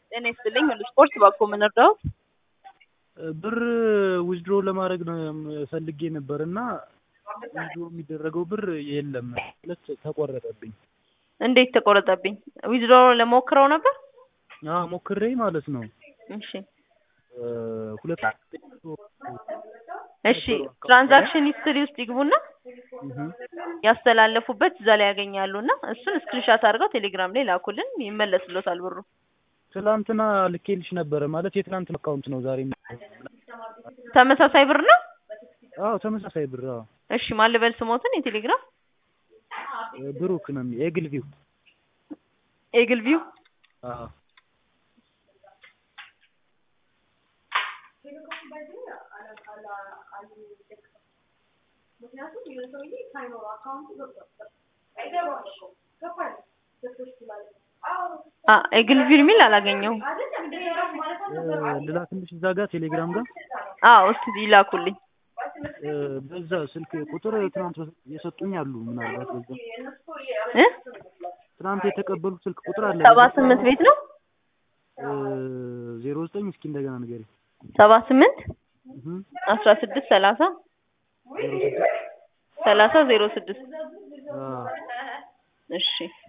ጤና ይስጥልኝ ሁሉ ስፖርት ባኮ ምን እርዳዎት? ብር ዊዝድሮ ለማድረግ ነው ፈልጌ ነበር እና ዊዝድሮ የሚደረገው ብር የለም ማለት ተቆረጠብኝ። እንዴት ተቆረጠብኝ? ዊዝድሮ ለሞክረው ነበር? አዎ ሞክሬ ማለት ነው። እሺ ሁለት እሺ ትራንዛክሽን ሂስትሪ ውስጥ ይግቡና ያስተላለፉበት እዛ ላይ ያገኛሉ እና እሱን ስክሪንሻት አድርገው ቴሌግራም ላይ ላኩልን ይመለስሎታል ብሩ። ትላንትና ልኬልሽ ነበረ ማለት የትላንት አካውንት ነው ዛሬ ተመሳሳይ ብር ነው? አዎ ተመሳሳይ ብር አዎ እሺ ማን ልበል ስሞትን የቴሌግራም ብሩክ ነው የሚ- የግልቪው ኤግል ቪው አዎ አ ኤግል ቪው የሚል አላገኘሁም። ልላክልሽ እዛ ጋር ቴሌግራም ጋር አዎ እስቲ ይላኩልኝ። በዛ ስልክ ቁጥር ትናንት የሰጡኝ አሉ ምናልባት በዛ እ ትናንት የተቀበሉት ስልክ ቁጥር አለ ሰባ ስምንት ቤት ነው ዜሮ ዘጠኝ እስኪ እንደገና ንገሪ ሰባ ስምንት አስራ ስድስት ሰላሳ ሰላሳ ዜሮ ስድስት እሺ